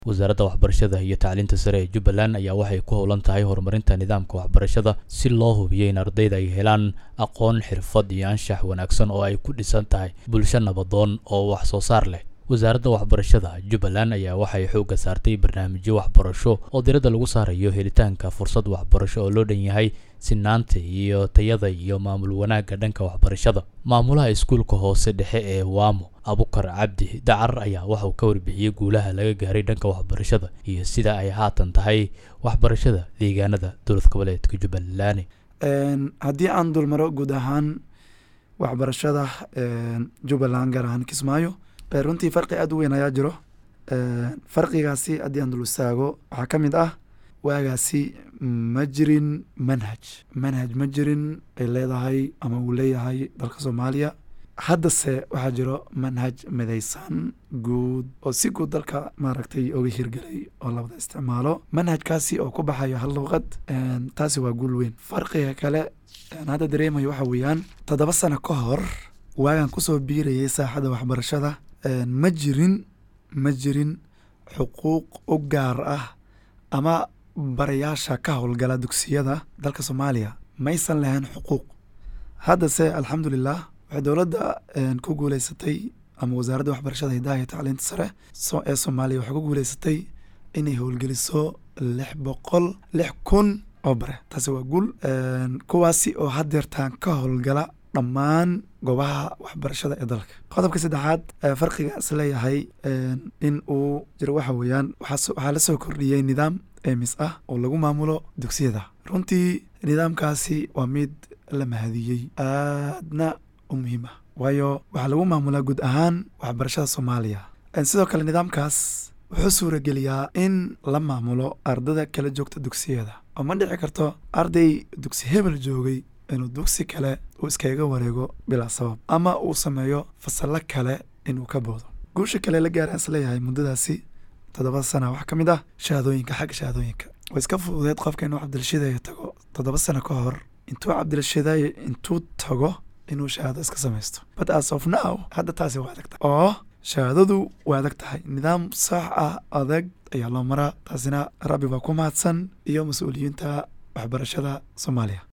wasaaradda waxbarashada iyo tacliinta sare ee jubbaland ayaa waxay ku howlan tahay horumarinta nidaamka waxbarashada si loo hubiyo in ardayda ay helaan aqoon xirfad iyo anshax wanaagsan oo ay ku dhisan tahay bulsho nabadoon oo wax soo saar leh wasaaradda waxbarashada jubbaland ayaa waxay xoogga saartay barnaamijyo waxbarasho oo diradda lagu saarayo helitaanka fursad waxbarasho oo loo dhan yahay sinaanta iyo tayada iyo maamul wanaagga dhanka waxbarashada maamulaha iskuulka hoose dhexe ee waamo abukar cabdi dacar ayaa waxauu ka warbixiyey guulaha laga gaaray dhanka waxbarashada iyo sida ay haatan tahay waxbarashada deegaanada dowlad goboleedka jubbaland haddii aan dulmaro guud ahaan waxbarashada jubbaland gaar ahaan kismaayo runtii farqi aada u weyn ayaa jiro farqigaasi haddii aan dul istaago waxaa ka mid ah waagaasi ma jirin manhaj manhaj ma jirin ay leedahay ama uu leeyahay dalka soomaaliya haddase waxaa jiro manhaj midaysan guud oo si guud dalka maaragtay oga hirgelay oo labada isticmaalo manhajkaasi oo ku baxayo hal luuqad taasi waa guul weyn farqiga kale hadda dareemayo waxa weeyaan toddoba sano ka hor waagaan kusoo biirayay saaxadda waxbarashada ma jirin ma jirin xuquuq u gaar ah ama barayaasha ka howlgala dugsiyada dalka soomaaliya maysan lahayn xuquuq haddase alxamdulilah waxay dowladda ku guuleysatay ama wasaaradda waxbarashada hidaha iyo tacliinta sare ee soomaaliya waxay ku guuleysatay inay howlgeliso lix boqol lix kun oo bare taasi waa guul kuwaasi oo haddeertaan ka howlgala dhammaan goobaha waxbarashada ee dalka qodobka saddexaad farqigaas leeyahay in uu jiro waxa weeyaan waxaa la soo kordhiyey nidaam emis ah oo lagu maamulo dugsiyada runtii nidaamkaasi waa mid la mahadiyey aadna u muhiim ah waayo waxaa lagu maamulaa guud ahaan waxbarashada soomaaliya sidoo kale nidaamkaas wuxuu suurageliyaa in la maamulo ardada kala joogta dugsiyada oo ma dhici karto arday dugsi hebel joogay inuu dugsi kale uu iskaga wareego bilaa sabab ama uu sameeyo fasallo kale inuu ka boodo guusha kale la gaara is leeyahay muddadaasi toddoba sana waxaa ka mid ah shahaadooyinka xagga shahaadooyinka way iska fududeed qofka inuu cabdilshidayo tago toddoba sano ka hor intuu cabdilshidayo intuu tago inuu shahaado iska samaysto but as of now hadda taasi waa adag tahay oo shahaadadu waa adag tahay nidaam sax ah adag ayaa loo maraa taasina rabbi baa ku mahadsan iyo mas-uuliyiinta waxbarashada soomaaliya